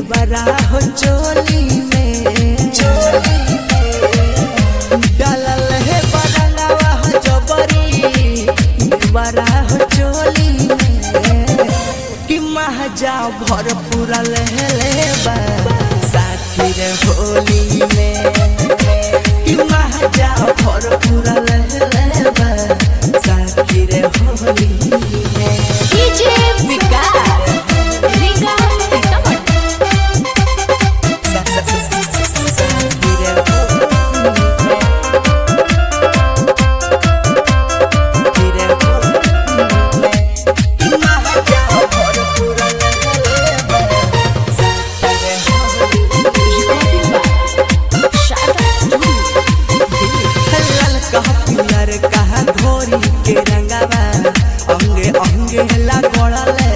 देवरा हो चोली में चोली में डालल है बरंगवा हो जबरी देवरा हो चोली में कि महाजा भर पूरा लहले बा साथी रे होली में कि महाजा भर पूरा लहले बा साथी रे होली में डीजे विकास रीगा सीतामढ़ी शारदा स्टूडियो के रंगावा अंगे अंगे ला गोड़ले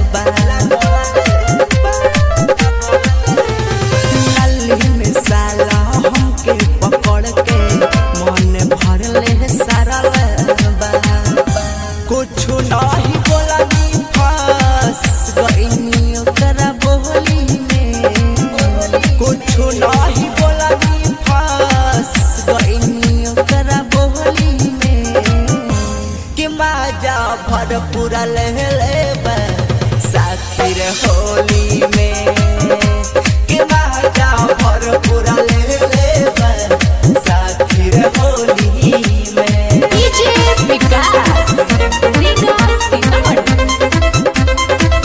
नल्ली में साला हमके पकड़ के मन भरले सारा बा कुछ नहीं बोला नी फंस गईनी ओकरा बोली में कुछ नहीं बोला नी फंस गईनी ओकरा बोली में कि माजा भर पूरा लहले बा साथी रे होली में कि माजा भर पूरा लहले बा साथी रे होली में डीजे विकास रीगा सीतामढ़ी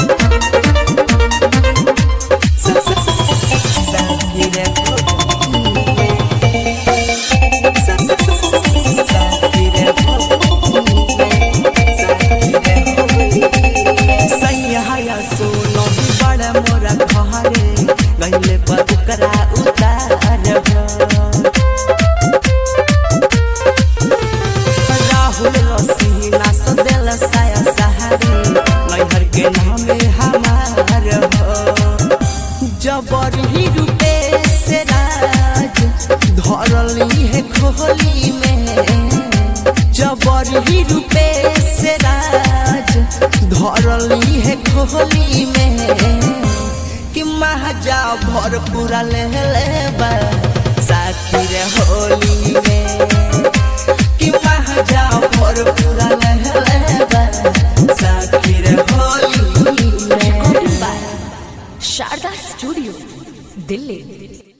राहुल रसीना सदेल साया सहारी नैहर के नामे हमार हो जबर ही रूपे से राज धरली है खोली में जबर ही रूपे से राज धरली है खोली में कि महाजा भर पूरा ले ले बा साथी रे होली में कि महाजा भर पूरा ले ले बा साथी रे होली में शारदा स्टूडियो दिल्ली